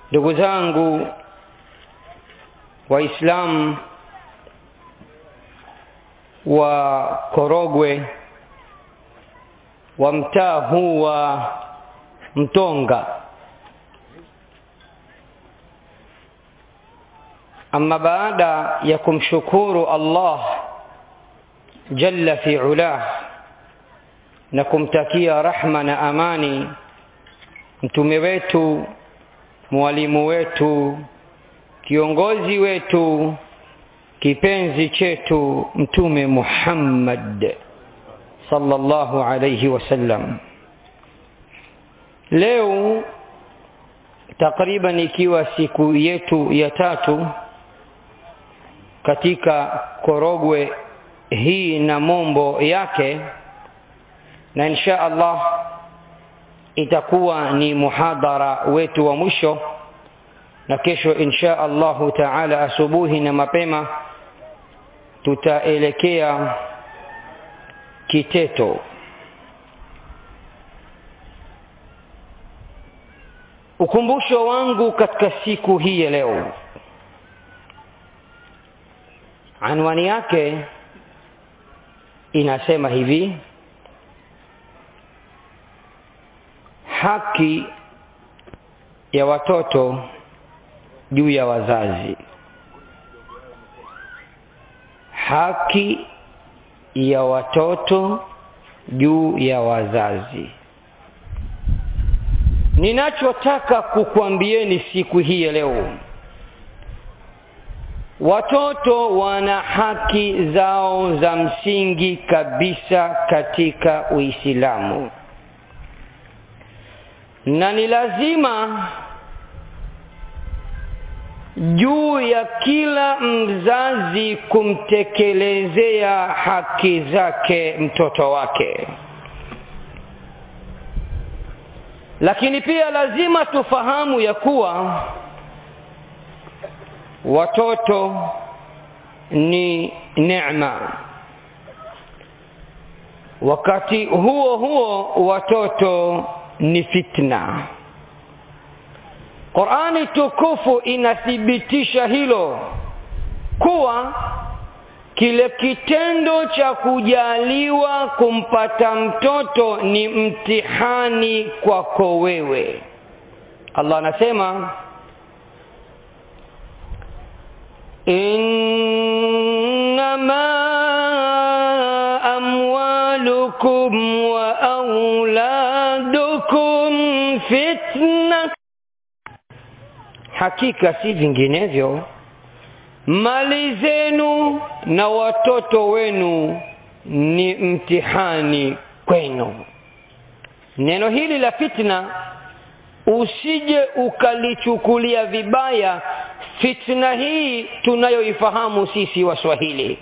ndugu zangu waislamu wa korogwe wa mtaa huu wa mtonga ama baada ya kumshukuru allah jalla fi ulah na kumtakia rahma na amani mtume wetu mwalimu wetu kiongozi wetu kipenzi chetu mtume Muhammad sallallahu alayhi wasallam leo takriban ikiwa siku yetu ya tatu katika korogwe hii na mombo yake na insha Allah itakuwa ni muhadhara wetu wa mwisho na kesho insha Allahu taala asubuhi na mapema tutaelekea Kiteto. Ukumbusho wangu katika siku hii ya leo, anwani yake inasema hivi: haki ya watoto juu ya wazazi haki ya watoto juu ya wazazi ninachotaka kukwambieni siku hii ya leo watoto wana haki zao za msingi kabisa katika uislamu na ni lazima juu ya kila mzazi kumtekelezea haki zake mtoto wake lakini pia lazima tufahamu ya kuwa watoto ni neema wakati huo huo watoto ni fitna Qurani tukufu inathibitisha hilo kuwa kile kitendo cha kujaliwa kumpata mtoto ni mtihani kwako wewe. Allah anasema innama amwalukum wa auladukum fitna hakika si vinginevyo mali zenu na watoto wenu ni mtihani kwenu neno hili la fitna usije ukalichukulia vibaya fitna hii tunayoifahamu sisi waswahili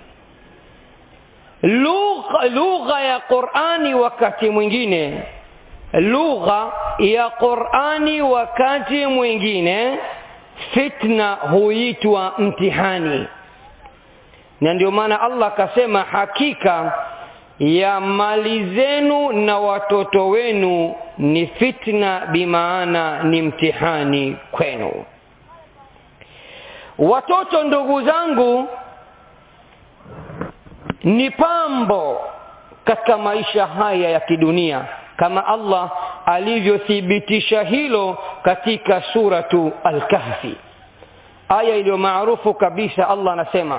lugha lugha ya qurani wakati mwingine lugha ya qurani wakati mwingine fitna huitwa mtihani na ndio maana allah akasema hakika ya mali zenu na watoto wenu ni fitna bimaana ni mtihani kwenu watoto ndugu zangu ni pambo katika maisha haya ya kidunia kama Allah alivyothibitisha hilo katika suratu Al-Kahfi aya iliyo maarufu kabisa Allah anasema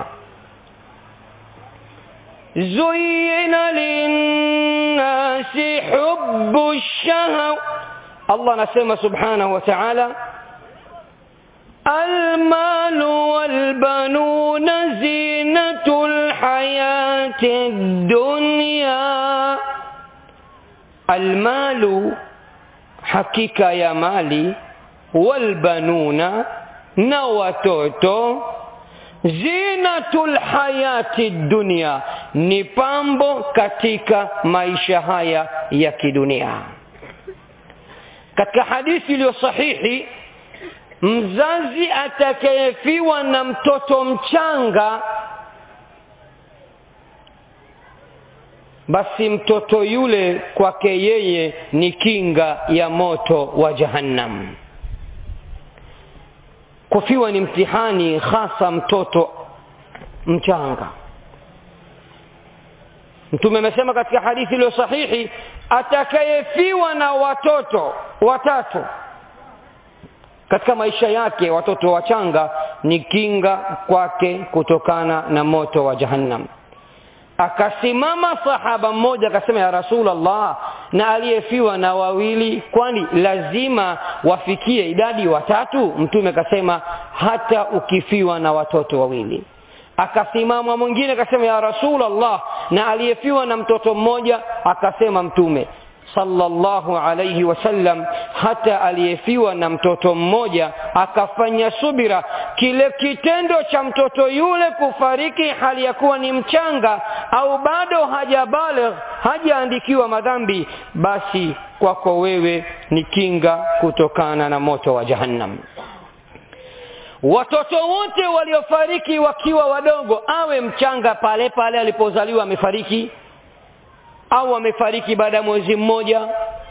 zuyina linnasi hubbu shahaw Allah anasema subhanahu wa ta'ala المال والبنون زينة الحياة الدنيا المال حقيقة يا مالي والبنون نواتوتو zinatul hayati dunia ni pambo katika maisha haya ya kidunia katika hadithi iliyo sahihi mzazi atakayefiwa na mtoto mchanga basi mtoto yule kwake yeye ni kinga ya moto wa jahannam kufiwa ni mtihani hasa mtoto mchanga mtume amesema katika hadithi iliyo sahihi atakayefiwa na watoto watatu katika maisha yake watoto wachanga ni kinga kwake kutokana na moto wa jahannam akasimama sahaba mmoja akasema ya rasulllah na aliyefiwa na wawili kwani lazima wafikie idadi watatu mtume akasema hata ukifiwa na watoto wawili akasimama mwingine akasema ya rasulllah na aliyefiwa na mtoto mmoja akasema mtume sallallahu alayhi wasallam hata aliyefiwa na mtoto mmoja akafanya subira kile kitendo cha mtoto yule kufariki hali ya kuwa ni mchanga au bado hajabaligh hajaandikiwa madhambi basi kwako wewe ni kinga kutokana na moto wa jahannam watoto wote waliofariki wakiwa wadogo awe mchanga pale pale alipozaliwa amefariki au amefariki baada ya mwezi mmoja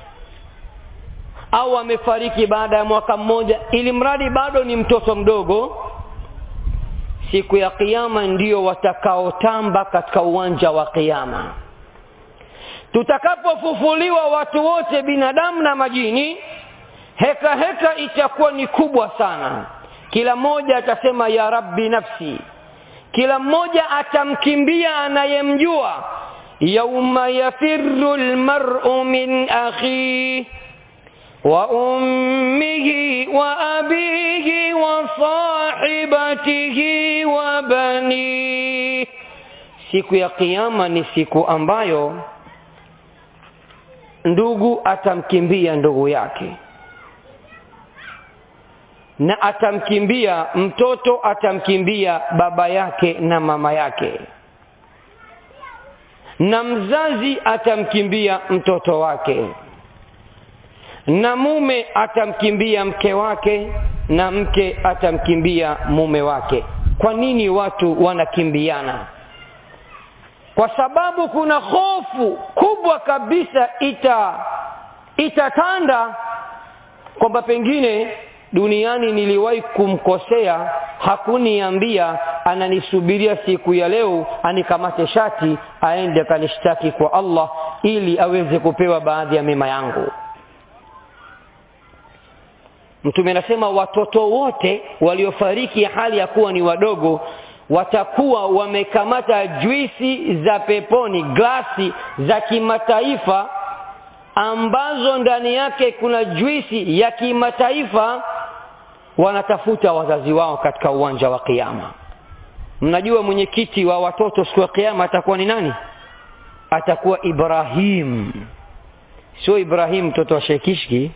au amefariki baada ya mwaka mmoja ili mradi bado ni mtoto mdogo siku ya kiyama ndio watakaotamba katika uwanja wa kiyama tutakapofufuliwa watu wote binadamu na majini heka heka itakuwa ni kubwa sana kila mmoja atasema ya rabbi nafsi kila mmoja atamkimbia anayemjua yauma yafiru lmaru min akhihi وأمه وأبيه وصاحبته وبنيه siku ya kiyama ni siku ambayo ndugu atamkimbia ndugu yake na atamkimbia mtoto atamkimbia baba yake na mama yake na mzazi atamkimbia mtoto wake na mume atamkimbia mke wake na mke atamkimbia mume wake kwa nini watu wanakimbiana kwa sababu kuna hofu kubwa kabisa ita itatanda kwamba pengine duniani niliwahi kumkosea hakuniambia ananisubiria siku ya leo anikamate shati aende akanishtaki kwa allah ili aweze kupewa baadhi ya mema yangu mtume anasema watoto wote waliofariki hali ya kuwa ni wadogo watakuwa wamekamata juisi za peponi glasi za kimataifa ambazo ndani yake kuna juisi ya kimataifa wanatafuta wazazi wao katika uwanja wa kiyama mnajua mwenyekiti wa watoto siku ya kiyama atakuwa ni nani atakuwa ibrahim sio ibrahim mtoto wa shekishki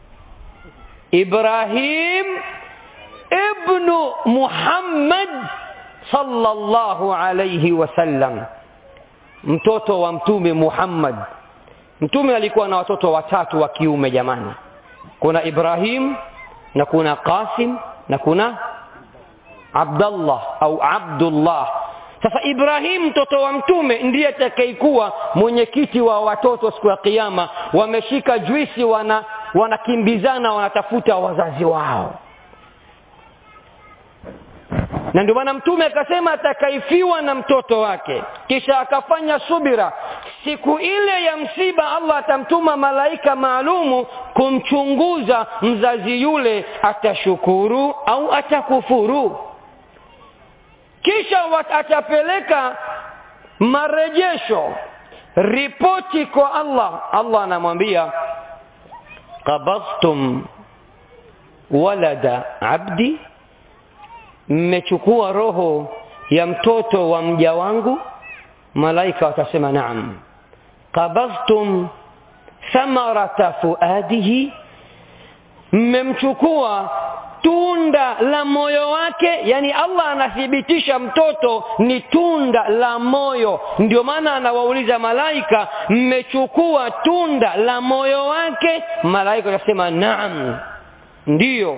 ibrahim ibnu muhammad sallallahu alayhi wasallam mtoto wa mtume muhammad mtume alikuwa na watoto watatu wa kiume jamani kuna ibrahim na kuna qasim na kuna abdallah au abdullah sasa ibrahim mtoto wa mtume ndiye atakayekuwa mwenyekiti wa watoto siku ya kiyama wameshika juisi wana wanakimbizana wanatafuta wazazi wao na ndio maana mtume akasema atakaifiwa na mtoto wake kisha akafanya subira siku ile ya msiba allah atamtuma malaika maalumu kumchunguza mzazi yule atashukuru au atakufuru kisha atapeleka marejesho ripoti kwa allah allah anamwambia qabadtum walada abdi mmechukua roho ya mtoto wa mja wangu malaika watasema naam qabadhtum thamarata fuadihi mmemchukua tunda la moyo wake yani allah anathibitisha mtoto ni tunda la moyo ndio maana anawauliza malaika mmechukua tunda la moyo wake malaika watasema naam ndiyo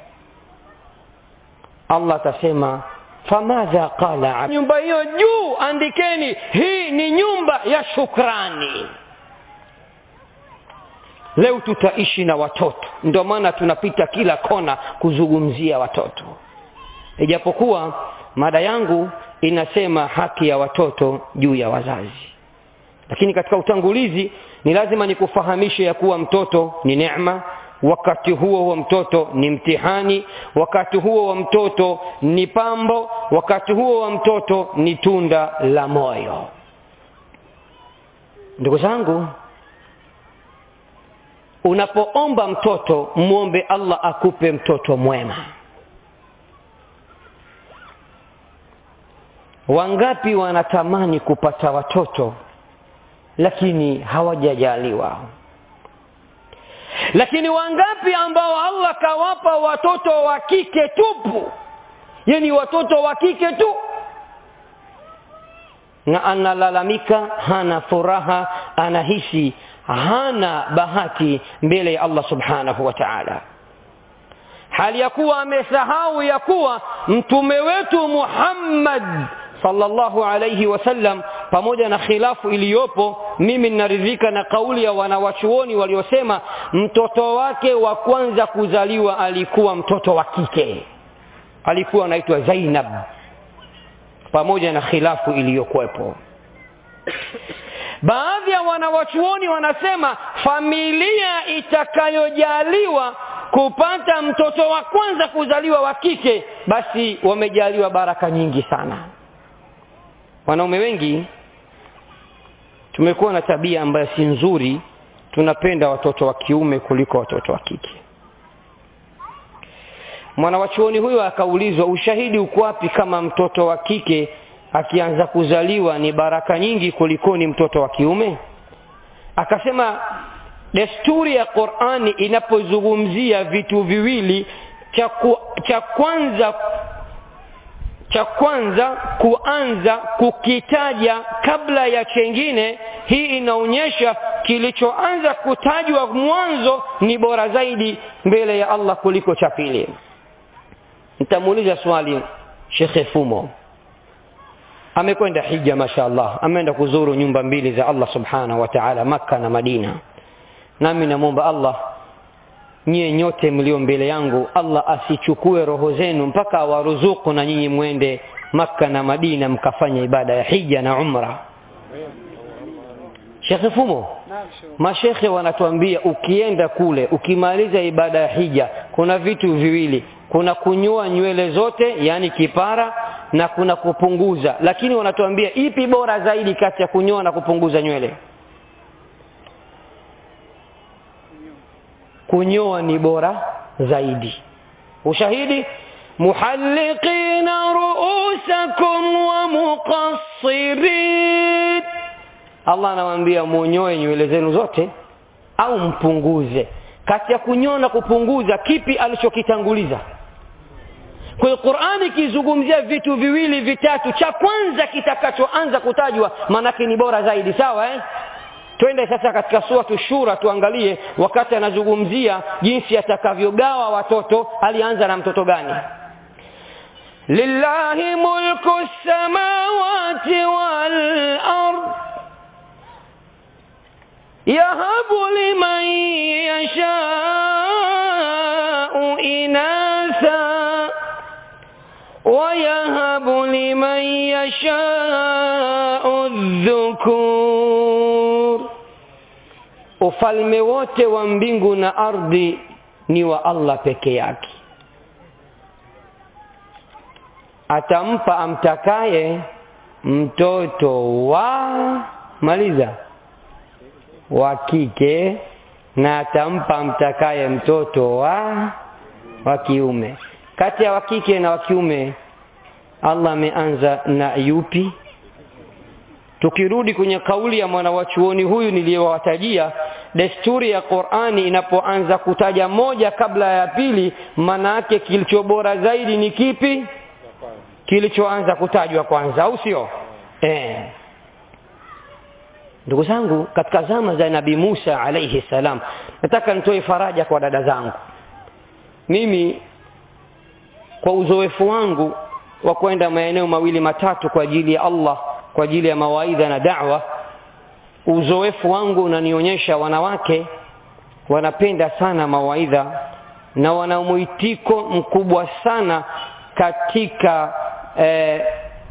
allah atasema famadha qala nyumba hiyo juu andikeni hii ni nyumba ya shukrani leo tutaishi na watoto ndio maana tunapita kila kona kuzungumzia watoto ijapokuwa mada yangu inasema haki ya watoto juu ya wazazi lakini katika utangulizi ni lazima nikufahamishe ya kuwa mtoto ni neema wakati huo huo mtoto ni mtihani wakati huo wa mtoto ni pambo wakati huo wa mtoto ni tunda la moyo ndugu zangu unapoomba mtoto mwombe allah akupe mtoto mwema wangapi wanatamani kupata watoto lakini hawajajaliwa lakini wangapi ambao allah kawapa watoto wa kike tupu yani watoto wa kike tu na analalamika hana furaha anahisi hana bahati mbele ya allah subhanahu wa taala hali ya kuwa amesahau ya kuwa mtume wetu muhammad sallallahu alayhi wasallam pamoja na khilafu iliyopo mimi ninaridhika na kauli ya wanawachuoni waliosema mtoto wake wa kwanza kuzaliwa alikuwa mtoto wa kike alikuwa anaitwa zainab pamoja na khilafu iliyokuwepo baadhi ya wanawachuoni wanasema familia itakayojaliwa kupata mtoto wa kwanza kuzaliwa wa kike basi wamejaliwa baraka nyingi sana wanaume wengi tumekuwa na tabia ambayo si nzuri tunapenda watoto wa kiume kuliko watoto wa kike mwanawachuoni huyo akaulizwa ushahidi uko wapi kama mtoto wa kike akianza kuzaliwa ni baraka nyingi kulikoni mtoto wa kiume akasema desturi ya qurani inapozungumzia vitu viwili cha, ku, cha kwanza cha kwanza kuanza kukitaja kabla ya chengine hii inaonyesha kilichoanza kutajwa mwanzo ni bora zaidi mbele ya allah kuliko cha pili nitamuuliza swali shekhe fumo amekwenda hija mashaallah ameenda kuzuru nyumba mbili za allah subhanahu wa taala makka na madina nami namwomba allah nyie nyote mlio mbele yangu allah asichukue roho zenu mpaka awaruzuku na nyinyi mwende makka na madina mkafanya ibada ya hija na umra shekhe fumo mashekhe wanatuambia ukienda kule ukimaliza ibada ya hija kuna vitu viwili kuna kunyoa nywele zote yani kipara na kuna kupunguza lakini wanatuambia ipi bora zaidi kati ya kunyoa na kupunguza nywele kunyoa ni bora zaidi ushahidi muhalliqina ruusakum wa muqassirin allah anawaambia munyoe nywele zenu zote au mpunguze kati ya kunyoa na kupunguza kipi alichokitanguliza kwa hiyo qurani ikizungumzia vitu viwili vitatu cha kwanza kitakachoanza kutajwa maanake ni bora zaidi sawa eh? twende sasa katika suratu shura tuangalie wakati anazungumzia jinsi atakavyogawa watoto alianza na mtoto gani lillahi mulku samawati wal ard yahabu liman yashau inatha ويهب لمن يشاء الذكور ufalme wote wa mbingu na ardhi ni wa allah peke yake atampa amtakaye mtoto wa maliza wa kike na atampa amtakaye mtoto wa wa kiume kati ya wa kike na wa kiume allah ameanza na yupi tukirudi kwenye kauli ya mwanawachuoni huyu niliyowatajia desturi ya qurani inapoanza kutaja moja kabla ya pili maana yake kilicho bora zaidi ni kipi kilichoanza kutajwa kwanza au sio eh. ndugu zangu katika zama za nabii musa alaihi salam nataka nitoe faraja kwa dada zangu mimi kwa uzoefu wangu wa kwenda maeneo mawili matatu kwa ajili ya allah kwa ajili ya mawaidha na da'wa uzoefu wangu unanionyesha wanawake wanapenda sana mawaidha na wana mwitiko mkubwa sana katika eh,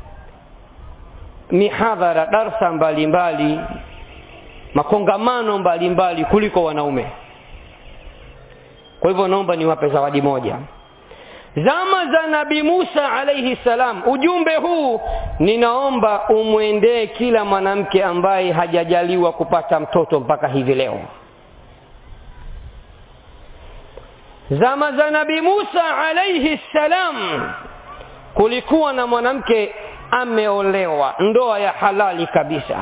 mihadhara darsa mbalimbali mbali, makongamano mbalimbali mbali, kuliko wanaume kwa hivyo naomba niwape zawadi moja zama za nabii Musa alayhi salam ujumbe huu ninaomba umwendee kila mwanamke ambaye hajajaliwa kupata mtoto mpaka hivi leo zama za nabii Musa alayhi salam kulikuwa na mwanamke ameolewa ndoa ya halali kabisa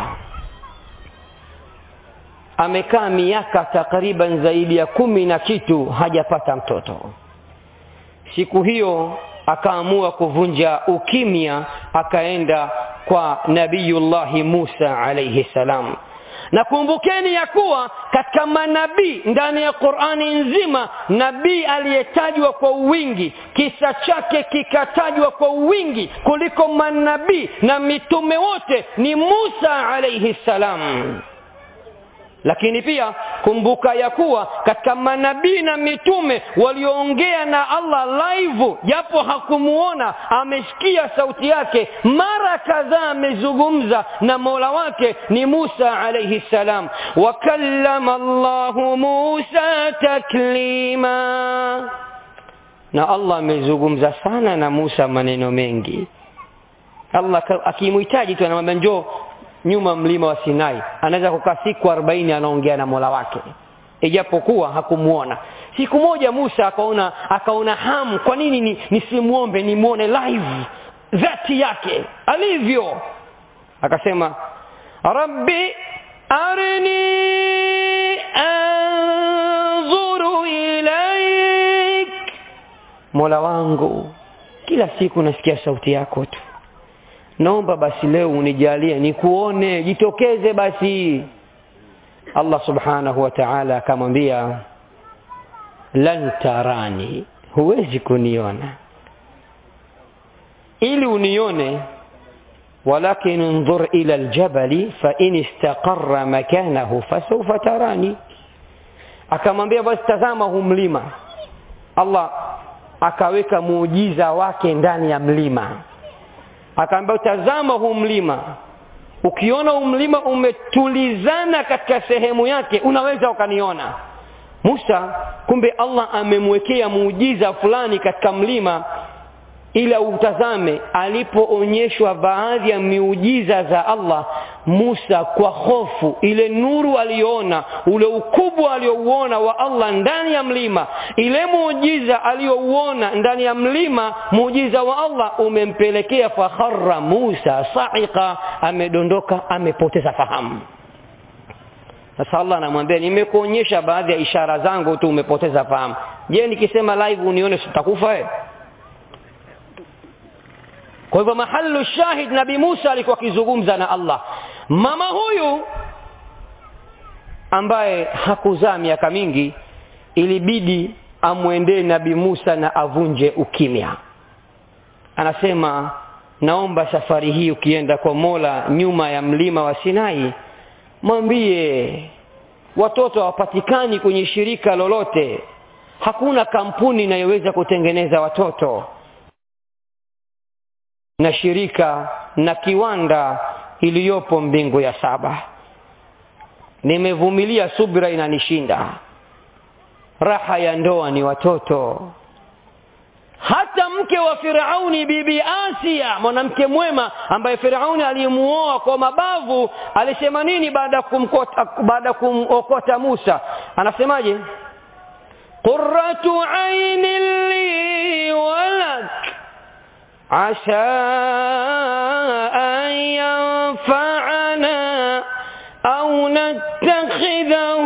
amekaa miaka takriban zaidi ya kumi na kitu hajapata mtoto siku hiyo akaamua kuvunja ukimya akaenda kwa nabiyullahi Musa alayhi salam na kumbukeni ya kuwa katika manabii ndani ya Qur'ani nzima nabii aliyetajwa kwa wingi kisa chake kikatajwa kwa wingi kuliko manabii na mitume wote ni Musa alayhi salam lakini pia kumbuka ya kuwa katika manabii na mitume walioongea na Allah live japo hakumuona amesikia sauti yake mara kadhaa amezungumza na Mola wake ni Musa alayhi salam wakallama Allahu Musa taklima na Allah amezungumza sana na Musa maneno mengi Allah akimhitaji tu anamwambia njoo nyuma mlima wa Sinai anaweza kukaa siku 40 anaongea na Mola wake ijapokuwa hakumuona siku moja Musa akaona akaona hamu kwa nini ni, nisimuombe nimuone live dhati yake alivyo akasema rabbi arini anzuru ilaik Mola wangu kila siku nasikia sauti yako tu naomba basi leo unijalie nikuone jitokeze basi Allah subhanahu wa ta'ala akamwambia lan tarani huwezi kuniona ili unione walakin انظر ila aljabali fa in istaqarra makanahu fasawfa tarani akamwambia basi tazama huu mlima Allah akaweka muujiza wake ndani ya mlima akaambia tazama huu mlima ukiona huu mlima umetulizana katika sehemu yake unaweza ukaniona Musa kumbe Allah amemwekea muujiza fulani katika mlima ila utazame alipoonyeshwa baadhi ya miujiza za Allah Musa kwa hofu ile nuru aliyoona ule ukubwa aliyouona wa Allah ndani ya mlima ile muujiza aliyouona ndani ya mlima muujiza wa Allah umempelekea fakharra Musa sa'iqa amedondoka amepoteza fahamu sasa Allah anamwambia nimekuonyesha baadhi ya ishara zangu tu umepoteza fahamu je nikisema live unione sitakufa eh kwa hivyo mahalu shahid nabi Musa alikuwa akizungumza na Allah mama huyu ambaye hakuzaa miaka mingi ilibidi amwendee nabi Musa na avunje ukimya anasema naomba safari hii ukienda kwa Mola nyuma ya mlima wa Sinai mwambie watoto hawapatikani kwenye shirika lolote hakuna kampuni inayoweza kutengeneza watoto na shirika na kiwanda iliyopo mbingu ya saba nimevumilia subira inanishinda raha ya ndoa ni watoto hata mke wa Firauni bibi Asia mwanamke mwema ambaye Firauni alimuoa kwa mabavu alisema nini baada ya kumkota baada kumokota Musa anasemaje qurratu aini li walak عسى أن ينفعنا أو نتخذه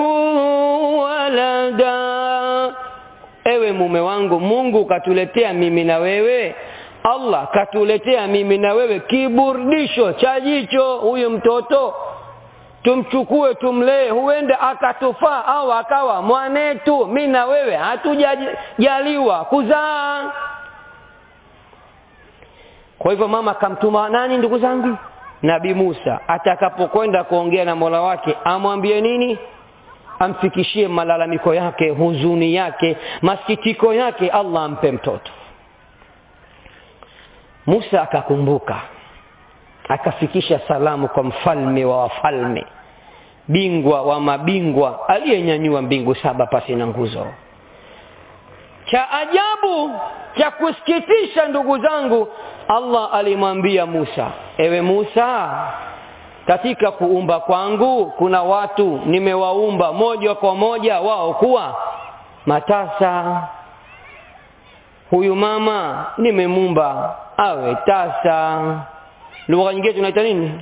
ولدا ewe mume wangu Mungu katuletea mimi na wewe Allah katuletea mimi na wewe kiburudisho cha jicho huyu mtoto tumchukue tumlee huenda akatufaa au akawa mwanetu mimi na wewe hatujajaliwa kuzaa kwa hivyo mama akamtuma nani ndugu zangu Nabi Musa atakapokwenda kuongea na Mola wake amwambie nini amfikishie malalamiko yake huzuni yake masikitiko yake allah ampe mtoto musa akakumbuka akafikisha salamu kwa mfalme wa wafalme bingwa wa mabingwa aliyenyanyua mbingu saba pasi na nguzo cha ajabu cha kusikitisha ndugu zangu allah alimwambia musa ewe musa katika kuumba kwangu kuna watu nimewaumba moja kwa moja wao kuwa matasa huyu mama nimemumba awe tasa lugha nyingine tunaita nini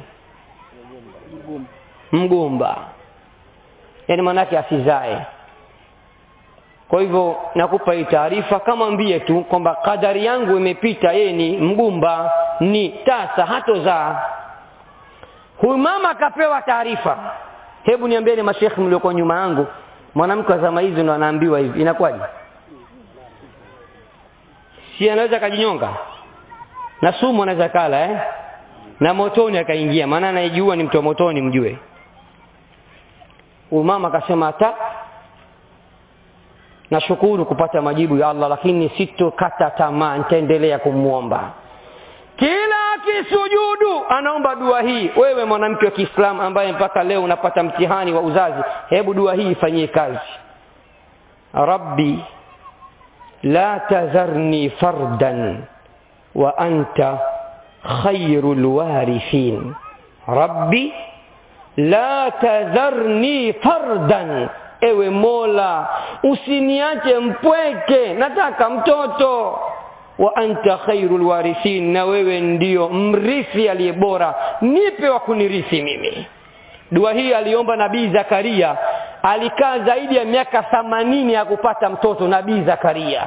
mgumba yaani maanake asizae kwa hivyo nakupa hii taarifa kama mbie tu kwamba kadari yangu imepita yeye ni mgumba ni tasa hatozaa huyu mama akapewa taarifa hebu niambieni mashekhi mlioko nyuma yangu mwanamke wa zama hizi ndo anaambiwa hivi inakuwaje si anaweza akajinyonga na sumu anaweza kala eh? na motoni akaingia maana anayejua ni mtu wa motoni mjue huyu mama akasema hata nashukuru kupata majibu ya allah lakini sitokata tamaa nitaendelea kumwomba kila akisujudu anaomba dua hii wewe mwanamke wa kiislamu ambaye mpaka leo unapata mtihani wa uzazi hebu dua hii ifanyie kazi rabbi la tadharni fardan wa anta khairu lwarithin rabbi la tadharni fardan ewe mola usiniache mpweke nataka mtoto wa anta khairu lwarithin na wewe ndio mrithi aliye bora nipe wa kunirithi mimi dua hii aliomba nabii zakaria alikaa zaidi ya miaka thamanini ya kupata mtoto nabii zakaria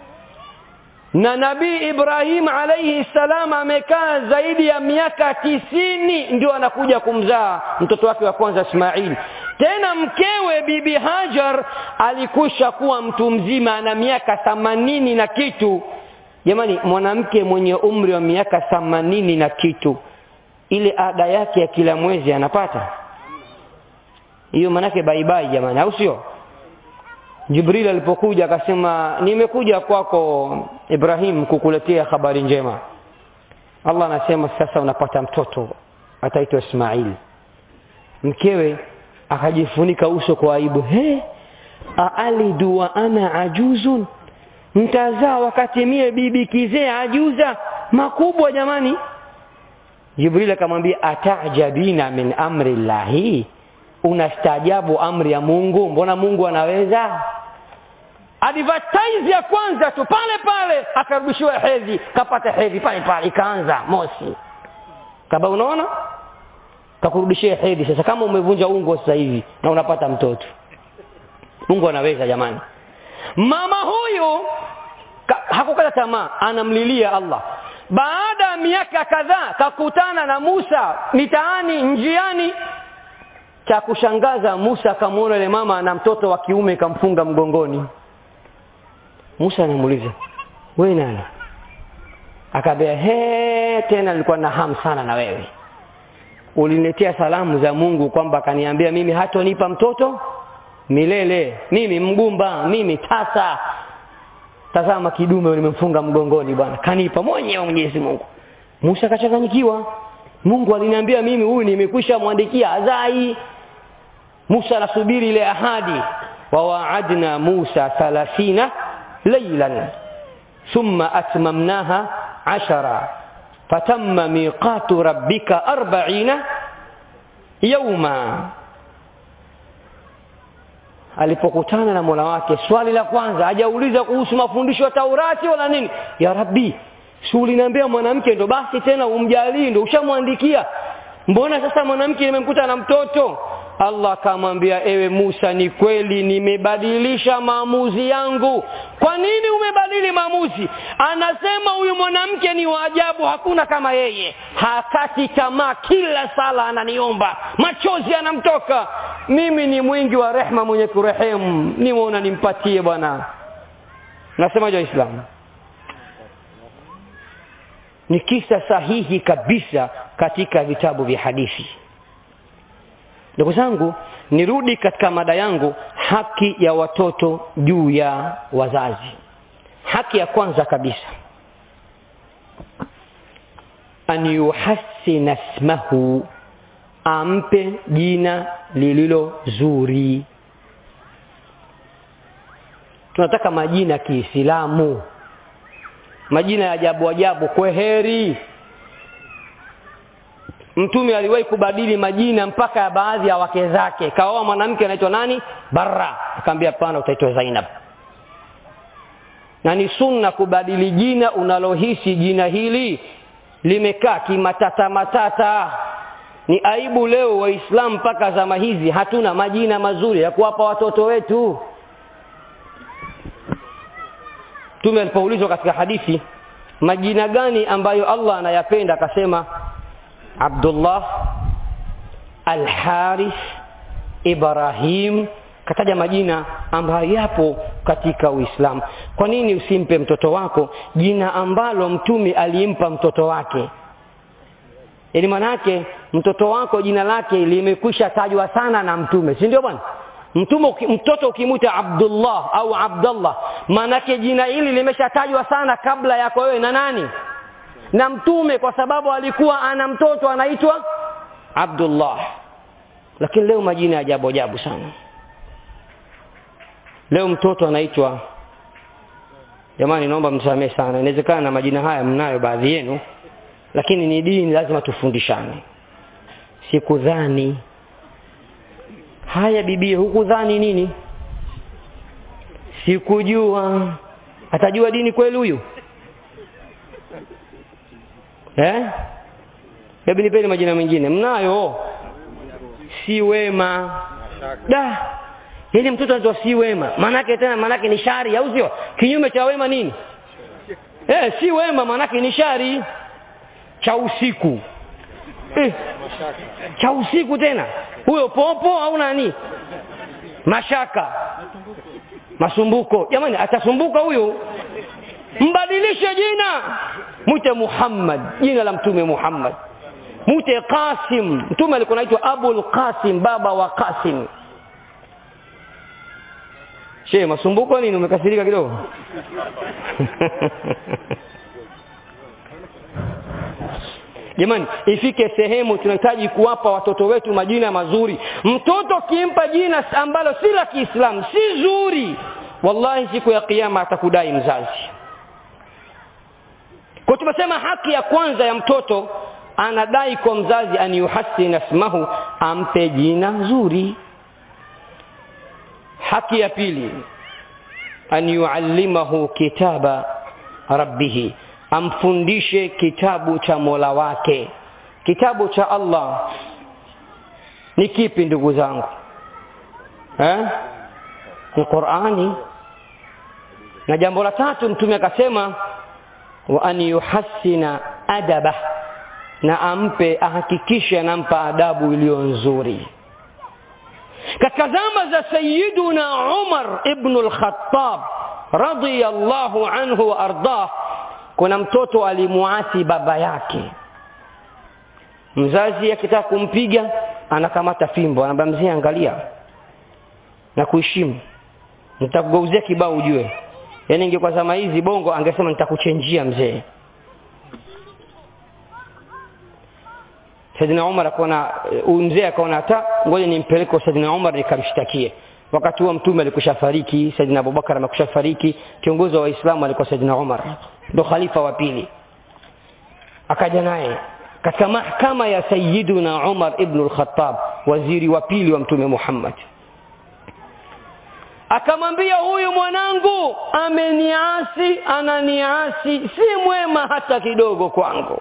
na nabii ibrahim alaihi salam amekaa zaidi ya miaka tisini ndio anakuja kumzaa mtoto wake wa kwanza ismail tena mkewe bibi hajar alikusha kuwa mtu mzima ana miaka thamanini na kitu jamani mwanamke mwenye umri wa miaka thamanini na kitu ile ada yake ya kila mwezi anapata hiyo manake baibai jamani au sio jibril alipokuja akasema nimekuja kwako ibrahim kukuletea habari njema allah anasema sasa unapata mtoto ataitwa ismail mkewe akajifunika uso kwa aibu he aalidu wa ana ajuzun mtazaa wakati mie bibi kizee ajuza makubwa jamani jibril akamwambia atajabina min amri llahi unastaajabu amri ya mungu mbona mungu anaweza advertise ya kwanza tu pale pale akarudishiwa hedhi kapata hedhi pale pale ikaanza mosi kaba unaona kakurudishia hedhi sasa kama umevunja ungo sasa hivi na unapata mtoto mungu anaweza jamani mama huyu hakukata tamaa anamlilia allah baada ya miaka kadhaa kakutana na musa mitaani njiani cha kushangaza musa akamwona yule mama na mtoto wa kiume kamfunga mgongoni musa anamuuliza we nani akaambia he tena nilikuwa na hamu sana na wewe uliniletea salamu za mungu kwamba akaniambia mimi hatonipa mtoto milele mimi mgumba mimi tasa tazama kidume nimemfunga mgongoni bwana kanipa mwenyewe mwenyezi mungu musa akachanganyikiwa mungu aliniambia mimi huyu nimekwisha mwandikia azai musa anasubiri ile ahadi wawaadna musa thalathina lailan thumma atmamnaha ashara fatamma miqatu rabbika arbaina yauma alipokutana na mola wake swali la kwanza hajauliza kuhusu mafundisho ya taurati wala nini ya rabbi si uliniambia mwanamke ndo basi tena umjalii ndo ushamwandikia mbona sasa mwanamke nimemkuta na mtoto allah akamwambia ewe musa ni kweli nimebadilisha maamuzi yangu kwa nini umebadili maamuzi anasema huyu mwanamke ni waajabu hakuna kama yeye hakati tamaa kila sala ananiomba machozi anamtoka mimi ni mwingi wa rehma mwenye kurehemu nimeona nimpatie bwana nasemaje waislamu ni kisa sahihi kabisa katika vitabu vya hadithi ndugu zangu nirudi katika mada yangu haki ya watoto juu ya wazazi haki ya kwanza kabisa an yuhassina smahu ampe jina lililo zuri tunataka majina ya kiislamu majina ya ajabu ajabu kweheri mtume aliwahi kubadili majina mpaka ya baadhi ya wake zake kaoa mwanamke anaitwa nani barra akamwambia hapana utaitwa zainab na ni sunna kubadili jina unalohisi jina hili limekaa kimatata matata ni aibu leo waislamu mpaka zama hizi hatuna majina mazuri ya kuwapa watoto wetu mtume alipoulizwa katika hadithi majina gani ambayo allah anayapenda akasema abdullah alharith ibrahim kataja majina ambayo yapo katika uislamu kwa nini usimpe mtoto wako jina ambalo mtume alimpa mtoto wake yaani manake mtoto wako jina lake limekwisha tajwa sana na mtume si ndio bwana mtume mtoto ukimwita abdullah au abdallah maanake jina hili limeshatajwa sana kabla yako wewe na nani na mtume kwa sababu alikuwa ana mtoto anaitwa abdullah lakini leo majina ya ajabu ajabu sana leo mtoto anaitwa jamani naomba msamehe sana inawezekana na majina haya mnayo baadhi yenu lakini ni dini lazima tufundishane sikudhani haya bibie hukudhani nini sikujua atajua dini kweli huyu eh hebu nipeni majina mengine mnayo si wema da yaani mtoto anaitwa si wema maanake tena maanake ni shari au sio kinyume cha wema nini eh si wema maanake ni shari cha usiku eh, cha usiku tena huyo popo au nani mashaka masumbuko jamani atasumbuka huyu mbadilishe jina mwite muhammad jina la mtume muhammad mwite qasim mtume alikuwa naitwa abul qasim baba wa qasim she masumbuko nini umekasirika kidogo jamani ifike sehemu tunahitaji kuwapa watoto wetu majina mazuri mtoto kimpa jina ambalo si la kiislamu si zuri wallahi siku ya kiyama atakudai mzazi kwa tumesema haki ya kwanza ya mtoto anadai kwa mzazi an yuhassina smahu ampe jina zuri haki ya pili an yuallimahu kitaba rabbihi amfundishe kitabu cha mola wake kitabu cha allah ni kipi ndugu zangu eh? ni qurani na jambo la tatu mtume akasema wa an yuhassina adabah na ampe ahakikishe anampa adabu iliyo nzuri katika zama za sayiduna umar ibnu lkhatab radiyallahu anhu wa ardah kuna mtoto alimuasi baba yake mzazi akitaka kumpiga anakamata fimbo anamwambia mzee angalia na kuheshimu nitakugeuzia kibao ujue yaani ingekuwa zama hizi bongo angesema nitakuchenjia mzee Saidina Umar akaona mzee akaona hata ngoja nimpeleke kwa Saidina Umar nikamshtakie. Wakati huo mtume alikusha fariki, Saidina Abubakar amekusha fariki, kiongozi wa Waislamu alikuwa Saidina Umar, ndo khalifa wa pili. Akaja naye katika mahakama ya Sayyiduna Umar ibn al-Khattab, waziri wa pili wa Mtume Muhammad. Akamwambia huyu mwanangu ameniasi, ananiasi, si mwema hata kidogo kwangu.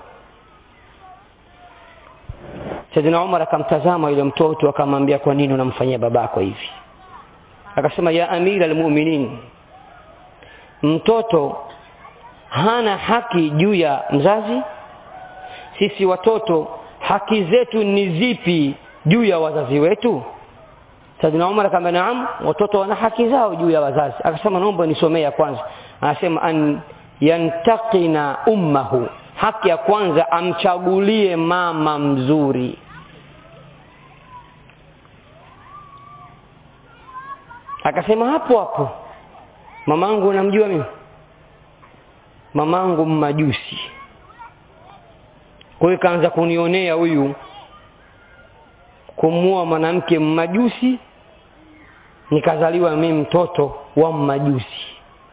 Saidina Umar akamtazama yule mtoto akamwambia kwa nini unamfanyia babako hivi? Akasema ya amira almu'minin, mtoto hana haki juu ya mzazi. Sisi watoto haki zetu ni zipi juu ya wazazi wetu? Saidina Umar akamwambia naam, watoto wana haki zao juu ya wazazi. Akasema naomba nisomee ya kwanza. Anasema an yantaqina ummahu haki ya kwanza amchagulie mama mzuri akasema hapo hapo mamangu unamjua mimi mamangu mmajusi kwa hiyo kaanza kunionea huyu kumua mwanamke mmajusi nikazaliwa mimi mtoto wa mmajusi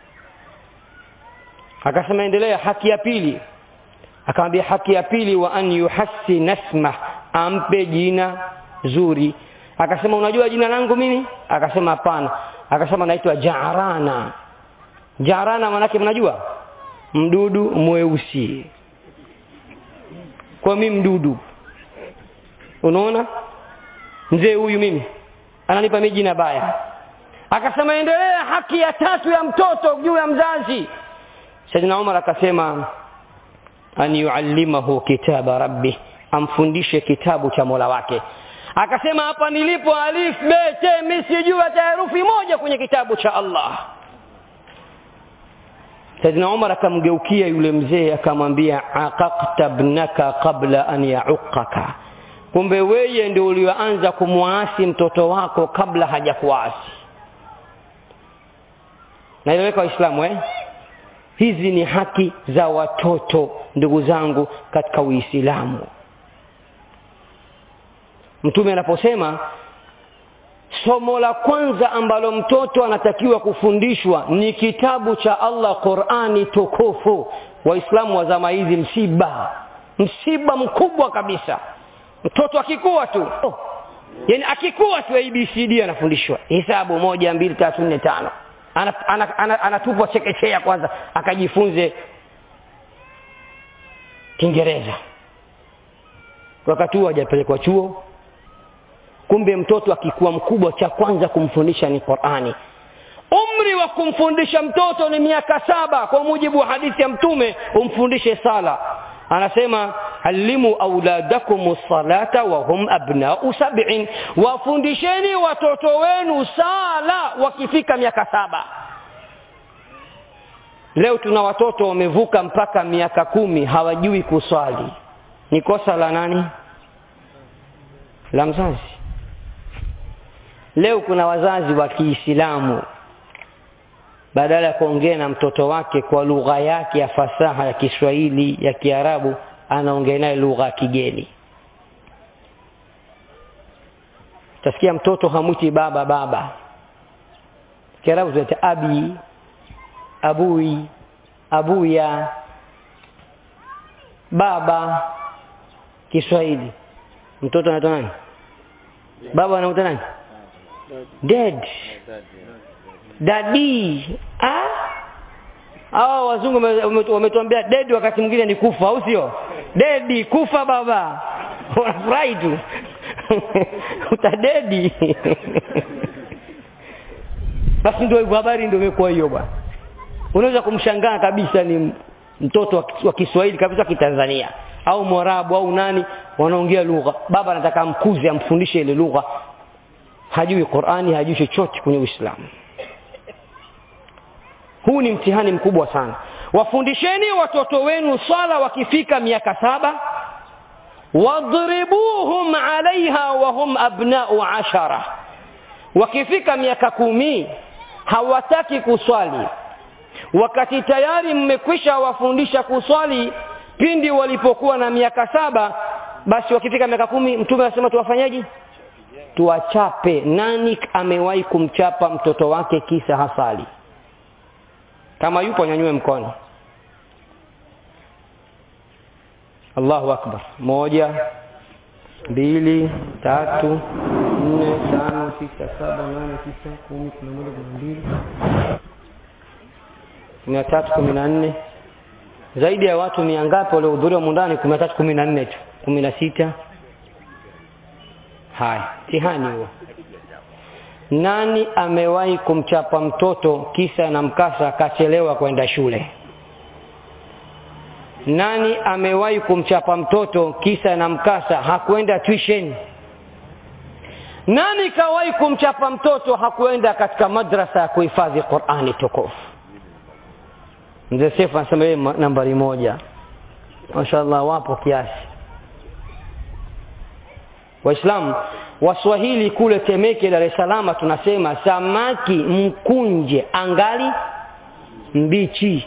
akasema endelea haki ya pili akamwambia haki ya pili wa an yuhassi nasma ampe jina zuri akasema unajua jina langu mimi akasema hapana akasema naitwa jarana jarana manake mnajua mdudu mweusi kwa mimi mdudu unaona mzee huyu mimi ananipa mimi jina baya akasema endelea haki ya tatu ya mtoto juu ya mzazi Saidina Umar akasema an yuallimahu kitaba rabbi amfundishe kitabu cha Mola wake akasema hapa nilipo alif b t mimi sijui hata herufi moja kwenye kitabu cha Allah Saidina Umar akamgeukia yule mzee akamwambia aqaqta ibnaka qabla an ya'uqqaka kumbe weye ndio ulioanza kumwasi mtoto wako kabla hajakuasi naeleweka waislamu eh hizi ni haki za watoto ndugu zangu katika uislamu mtume anaposema somo la kwanza ambalo mtoto anatakiwa kufundishwa ni kitabu cha Allah Qur'ani tukufu waislamu wa zama hizi msiba msiba mkubwa kabisa mtoto akikua tu oh. yani akikua tu ABCD anafundishwa hesabu moja mbili tatu nne tano anatupwa ana, ana, ana, ana chekechea kwanza akajifunze Kiingereza wakati huo hajapelekwa chuo kumbe mtoto akikuwa mkubwa cha kwanza kumfundisha ni Qur'ani umri wa kumfundisha mtoto ni miaka saba kwa mujibu wa hadithi ya mtume umfundishe sala anasema alimu auladakum salata wa hum abnau sab'in wafundisheni watoto wenu sala wakifika miaka saba leo tuna watoto wamevuka mpaka miaka kumi hawajui kuswali ni kosa la nani la mzazi leo kuna wazazi wa Kiislamu badala ya kuongea na mtoto wake kwa lugha yake ya fasaha ya Kiswahili ya Kiarabu anaongea naye lugha ya kigeni tasikia mtoto hamwiti baba baba Kiarabu tunaita abi abui abuya baba Kiswahili mtoto anaitwa nani baba anaitwa nani dead dadi ah hao wazungu wametuambia dead wakati mwingine ni kufa au sio dedi kufa baba unafurahi tu utadedi basi ndio hivyo habari ndio imekuwa hiyo bwana unaweza kumshangaa kabisa ni mtoto wa Kiswahili kabisa kitanzania au Mwarabu au nani wanaongea lugha baba anataka amkuze amfundishe ile lugha hajui Qur'ani hajui chochote kwenye Uislamu huu ni mtihani mkubwa sana wafundisheni watoto wenu swala wakifika miaka saba wadribuhum alaiha wa hum abnau ashara wakifika miaka kumi hawataki kuswali wakati tayari mmekwisha wafundisha kuswali pindi walipokuwa na miaka saba basi wakifika miaka kumi mtume anasema tuwafanyaje tuwachape nani amewahi kumchapa mtoto wake kisa hasali kama yupo nyanyue mkono Allahu akbar moja mbili tatu nne tano sita saba nane tisa kumi kumi na moja kumi na mbili kumi na tatu kumi na nne zaidi ya watu mia ngapi waliohudhuria mundani kumi na tatu kumi na nne tu kumi na sita haya tihani huo nani amewahi kumchapa mtoto kisa na mkasa akachelewa kwenda shule nani amewahi kumchapa mtoto kisa na mkasa hakwenda tuition nani kawahi kumchapa mtoto hakuenda katika madrasa ya kuhifadhi Qur'ani tukufu mzee Sefu anasema yeye nambari moja mashaallah wapo kiasi waislamu waswahili kule temeke dar es salaam tunasema samaki mkunje angali mbichi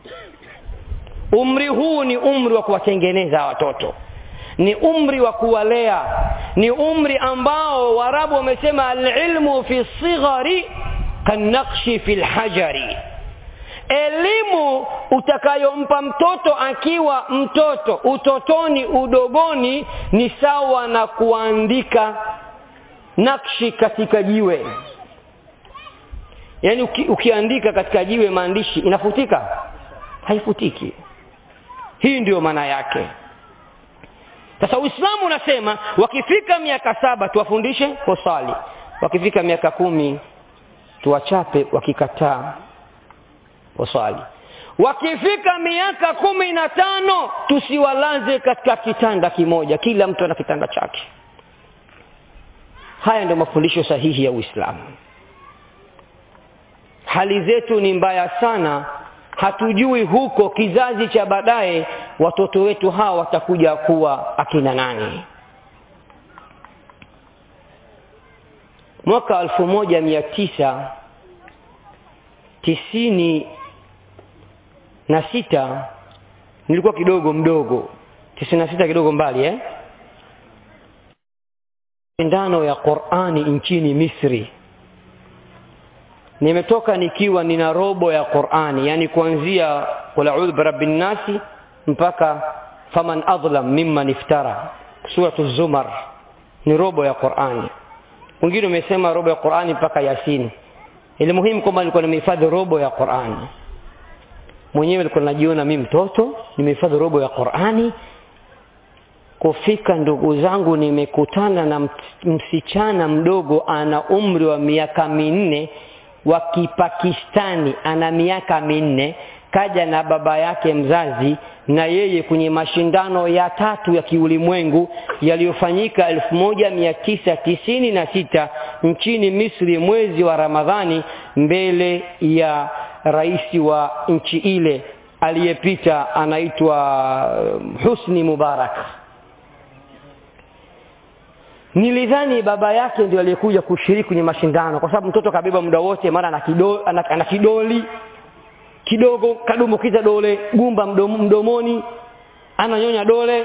umri huu ni umri wa kuwatengeneza watoto ni umri wa kuwalea ni umri ambao warabu wamesema alilmu fi sighari kanakshi fi lhajari elimu utakayompa mtoto akiwa mtoto utotoni udogoni ni sawa na kuandika nakshi katika jiwe yaani uki, ukiandika katika jiwe maandishi inafutika haifutiki hii ndiyo maana yake sasa uislamu unasema wakifika miaka saba tuwafundishe kusali wakifika miaka kumi tuwachape wakikataa waswali wakifika miaka kumi na tano tusiwalaze katika kitanda kimoja kila mtu ana kitanda chake haya ndio mafundisho sahihi ya uislamu hali zetu ni mbaya sana hatujui huko kizazi cha baadaye watoto wetu hawa watakuja kuwa akina nani mwaka elfu moja mia tisa tisini na sita nilikuwa kidogo mdogo tisini na sita kidogo mbali eh? shindano ya qurani nchini misri nimetoka nikiwa nina robo ya qurani yani kuanzia qul audhu birabbi nnasi mpaka faman adlam mimman iftara suratu zumar ni robo ya qurani wengine umesema robo ya qurani mpaka yasini ili muhimu kwamba nilikuwa nimehifadhi robo ya qurani mwenyewe nilikuwa najiona mi mtoto nimehifadhi robo ya qurani kufika ndugu zangu nimekutana na msichana mdogo ana umri wa miaka minne wa kipakistani ana miaka minne kaja na baba yake mzazi na yeye kwenye mashindano ya tatu ya kiulimwengu yaliyofanyika elfu moja mia tisa tisini na sita nchini misri mwezi wa ramadhani mbele ya rais wa nchi ile aliyepita anaitwa husni mubarak nilidhani baba yake ndio aliyekuja kushiriki kwenye mashindano kwa sababu mtoto kabeba muda wote mara ana kidoli, ana, ana kidoli kidogo kadumbukiza dole gumba mdom, mdomoni ananyonya dole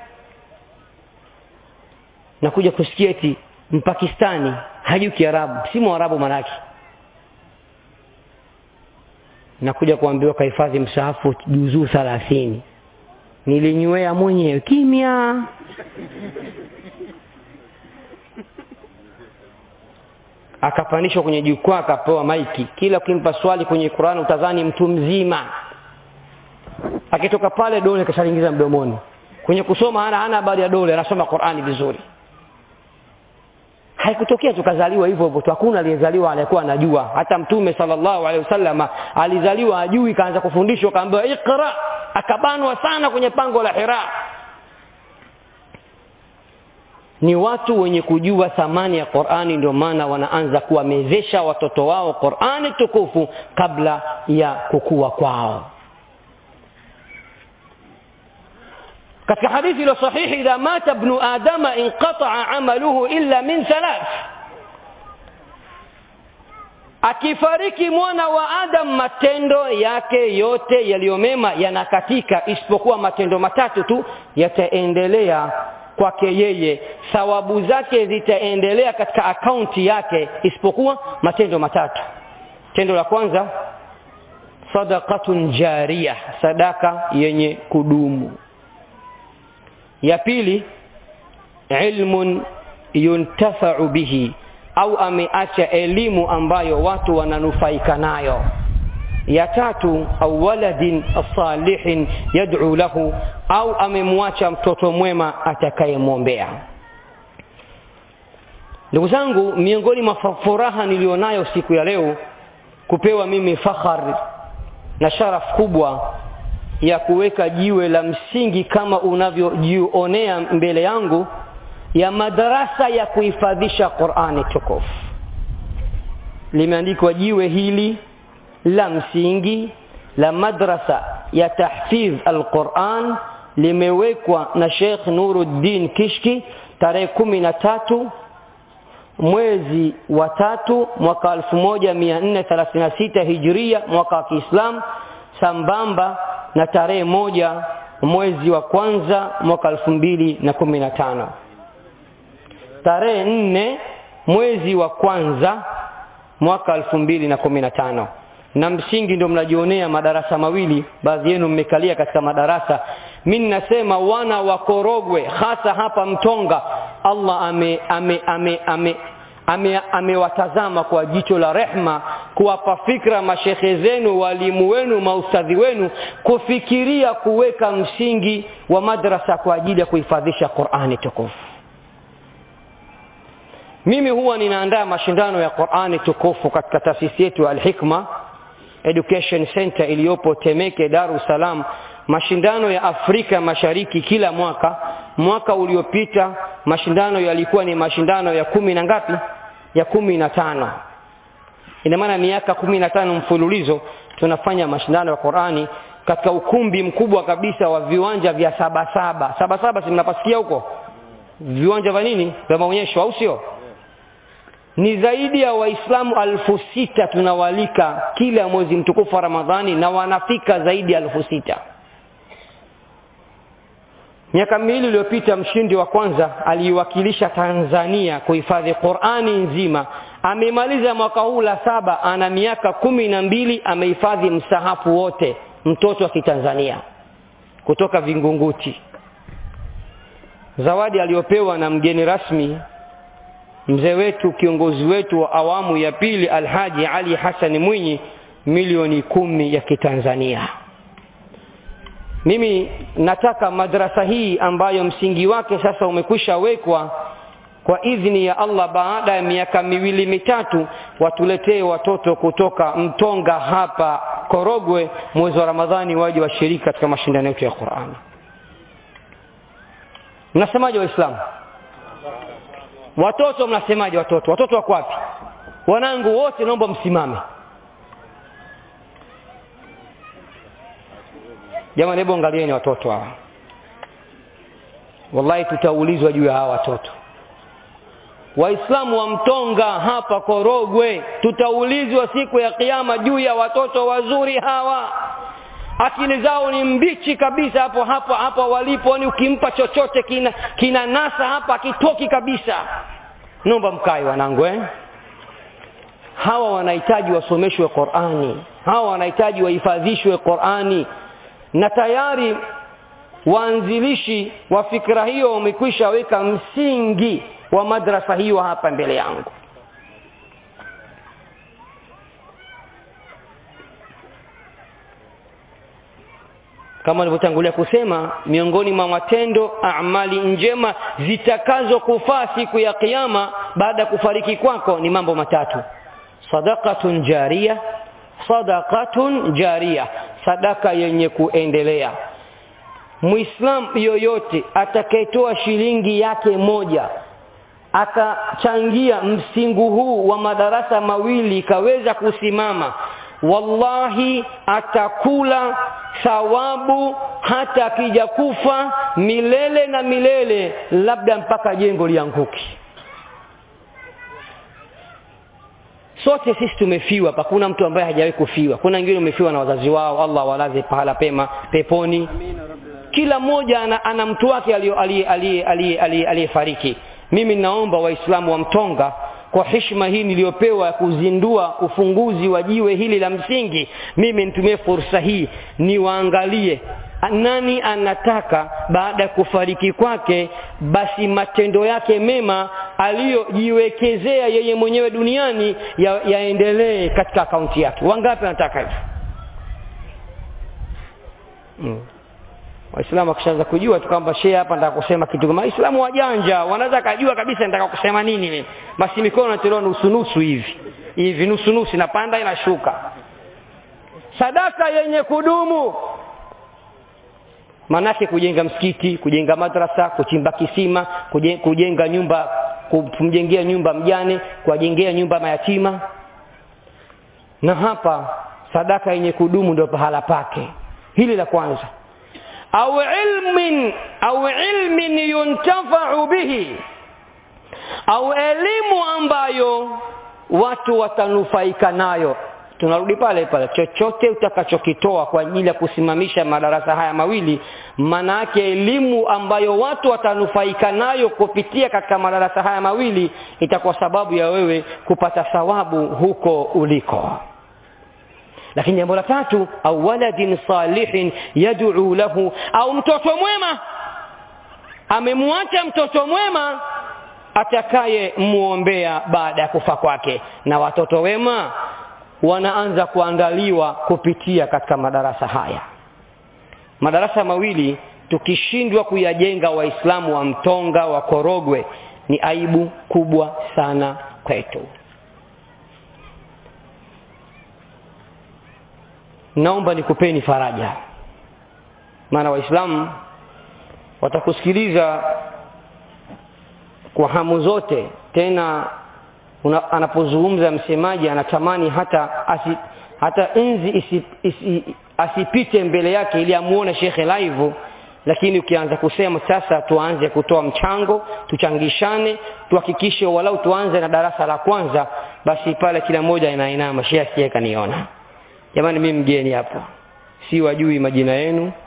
na kuja kusikia eti mpakistani hajui kiarabu si mwarabu manake nakuja kuambiwa kahifadhi msahafu juzuu thalathini nilinywea mwenyewe kimya akapandishwa kwenye jukwaa akapewa maiki kila ukimpa swali kwenye qurani utazani mtu mzima akitoka pale dole kashaingiza mdomoni kwenye kusoma hana hana habari ya dole anasoma qurani vizuri haikutokea tukazaliwa hivyo hivyo tu hakuna aliyezaliwa aliyekuwa anajua hata mtume sallallahu alaihi wasallam alizaliwa ajui kaanza kufundishwa kaambiwa iqra akabanwa sana kwenye pango la hira ni watu wenye kujua thamani ya qurani ndio maana wanaanza kuwamezesha watoto wao qurani tukufu kabla ya kukua kwao katika hadithi ilo sahihi idha mata bnu adama inqataa amaluhu illa min thalath akifariki mwana wa adam matendo yake yote yaliyomema yanakatika isipokuwa matendo matatu tu yataendelea kwake yeye thawabu zake zitaendelea katika akaunti yake isipokuwa matendo matatu tendo la kwanza sadaqatun jaria sadaka yenye kudumu ya pili ilmun yuntafau bihi au ameacha elimu ambayo watu wananufaika nayo ya tatu au waladin salihin yad'u lahu au amemwacha mtoto mwema atakayemwombea ndugu zangu miongoni mwa furaha nilionayo siku ya leo kupewa mimi fakhar na sharaf kubwa ya kuweka jiwe la msingi kama unavyojionea mbele yangu ya madarasa ya kuhifadhisha Qur'ani tukufu limeandikwa jiwe hili la msingi la madrasa ya tahfidh al-Qur'an limewekwa na Sheikh Nuruddin Kishki tarehe kumi na tatu mwezi wa tatu mwaka elfu moja mia nne thelathini na sita hijiria mwaka wa kiislam sambamba na tarehe moja mwezi wa kwanza mwaka elfu mbili na kumi na tano tarehe nne mwezi wa kwanza mwaka elfu mbili na kumi na tano na msingi ndio mnajionea madarasa mawili baadhi yenu mmekalia katika madarasa mi ninasema wana wa korogwe hasa hapa mtonga allah ame ame ame ame amewatazama ame kwa jicho la rehma kuwapa fikra mashekhe zenu walimu wenu maustadhi wenu kufikiria kuweka msingi wa madrasa kwa ajili ya kuhifadhisha qurani tukufu mimi huwa ninaandaa mashindano ya qurani tukufu katika taasisi yetu ya alhikma education center iliyopo temeke dar es salaam mashindano ya afrika mashariki kila mwaka mwaka uliopita mashindano yalikuwa ni mashindano ya kumi na ngapi ya kumi na tano ina maana miaka kumi na tano mfululizo tunafanya mashindano ya qurani katika ukumbi mkubwa kabisa wa viwanja vya sabasaba sabasaba si mnapasikia huko viwanja vya nini vya maonyesho au sio ni zaidi ya waislamu alfu sita tunawalika kila mwezi mtukufu wa ramadhani na wanafika zaidi ya alfu sita miaka miwili iliyopita mshindi wa kwanza aliiwakilisha tanzania kuhifadhi qurani nzima amemaliza mwaka huu la saba ana miaka kumi na mbili amehifadhi msahafu wote mtoto wa kitanzania kutoka vingunguti zawadi aliyopewa na mgeni rasmi mzee wetu kiongozi wetu wa awamu ya pili alhaji ali hasani mwinyi milioni kumi ya kitanzania mimi nataka madrasa hii ambayo msingi wake sasa umekwisha wekwa kwa idhini ya allah baada ya miaka miwili mitatu watuletee watoto kutoka mtonga hapa korogwe mwezi wa ramadhani waje washiriki katika mashindano yetu ya qurani mnasemaje waislamu watoto mnasemaje watoto watoto wako wapi wanangu wote naomba msimame jamani hebu angalieni watoto hawa wallahi tutaulizwa juu ya hawa watoto waislamu wa mtonga hapa korogwe tutaulizwa siku ya kiama juu ya watoto wazuri hawa akili zao ni mbichi kabisa hapo hapo hapo walipo ni ukimpa chochote kina kina nasa hapa akitoki kabisa naomba mkae wanangu eh? hawa wanahitaji wasomeshwe qurani hawa wanahitaji wahifadhishwe qurani na tayari waanzilishi wa fikra hiyo wamekwisha weka msingi wa madrasa hiyo hapa mbele yangu kama nilivyotangulia kusema miongoni mwa matendo amali njema zitakazokufaa siku ya kiyama baada ya kufariki kwako ni mambo matatu sadaqatun jaria sadaqatun jaria sadaka yenye kuendelea muislam yoyote atakayetoa shilingi yake moja akachangia msingu huu wa madarasa mawili ikaweza kusimama wallahi atakula thawabu hata akija kufa milele na milele labda mpaka jengo lianguki sote sisi tumefiwa hakuna mtu ambaye hajawahi kufiwa kuna wengine wamefiwa na wazazi wao allah walaze pahala pema peponi kila mmoja ana, ana mtu wake aliyefariki mimi naomba waislamu wa mtonga kwa heshima hii niliyopewa ya kuzindua ufunguzi wa jiwe hili la msingi mimi nitumie fursa hii niwaangalie nani anataka baada ya kufariki kwake basi matendo yake mema aliyojiwekezea yeye mwenyewe duniani ya, yaendelee katika akaunti yake wangapi anataka hivyo hmm waislamu wakishaanza kujua tu kwamba shehe hapa nataka kusema kitu kama waislamu wajanja wanaweza kajua kabisa nataka kusema nini mimi basi mikono natolewa nusu nusu hivi hivi nusu nusu inapanda inashuka sadaka yenye kudumu manake kujenga msikiti kujenga madrasa kuchimba kisima kujenga, kujenga nyumba kumjengea nyumba mjane kuwajengea nyumba mayatima na hapa sadaka yenye kudumu ndio pahala pake hili la kwanza au ilmin au ilmin yuntafau bihi au elimu ambayo watu watanufaika nayo tunarudi pale pale chochote utakachokitoa kwa ajili ya kusimamisha madarasa haya mawili maana yake elimu ambayo watu watanufaika nayo kupitia katika madarasa haya mawili itakuwa sababu ya wewe kupata thawabu huko uliko lakini jambo la tatu au waladin salihin yad'u lahu au mtoto mwema amemwacha mtoto mwema atakaye muombea baada ya kufa kwake na watoto wema wanaanza kuandaliwa kupitia katika madarasa haya madarasa mawili tukishindwa kuyajenga waislamu wa mtonga wa korogwe ni aibu kubwa sana kwetu naomba nikupeni faraja maana waislamu watakusikiliza kwa hamu zote tena una, anapozungumza msemaji anatamani hata asi, hata nzi isi, isi, asipite mbele yake ili amuone shekhe live lakini ukianza kusema sasa tuanze kutoa mchango tuchangishane tuhakikishe walau tuanze na darasa la kwanza basi pale kila mmoja inainama shekhe asije kaniona jamani mimi mgeni hapa si wajui majina yenu